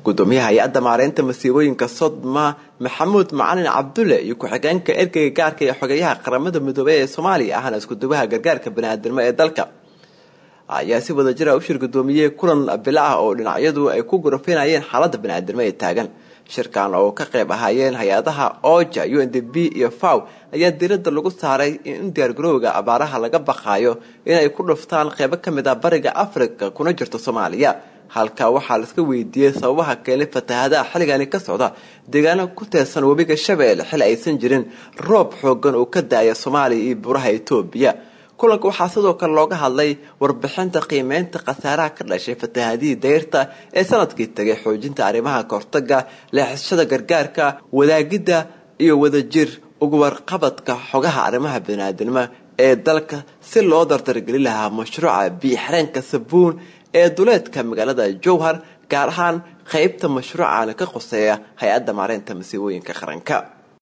gudoomiyaha hay-adda maareynta masiibooyinka sodma maxamuud macalin cabdulle iyo ku-xigeenka ergeyga gaarka ee xogeyaha qaramada midoobey ee soomaaliya ahna iskudubaha gargaarka baniaadamnimo ee dalka ayaa si wada jira u shir gudoomiyey kulan bilo ah oo dhinacyadu ay ku gurafinayeen xaalada baniaadamnimo ee taagan shirkan oo ka qayb ahaayeen hay-adaha oja u n d b iyo faw ayaa diirada lagu saaray in diyaargarowga abaaraha laga baqaayo inay ku dhuftaan qeybo kamid ah bariga africa kuna jirto soomaaliya halka waxaa laiska weydiiyey sababaha keenay fatahadaha xilligani ka socda deegaano ku teersan webiga shabeelle xil aysan jirin roob xoogan oo ka daaya soomaaliya iyo buraha etoobiya kulanka waxaa sidoo kale looga hadlay warbixinta qiimeynta khasaaraha ka dhashay fatahadihii dayrta ee sanadkii tagay xoojinta arrimaha kahortaga leexashada gargaarka wadaagidda iyo wadajir ugu warqabadka xogaha arrimaha baniaadanimo ee dalka si loo dardargeli lahaa mashruuca biixreenka sabuun ee duleedka magaalada jowhar gaar ahaan qeybta mashruucan ka qoseeya hay-adda maareynta masiibooyinka qaranka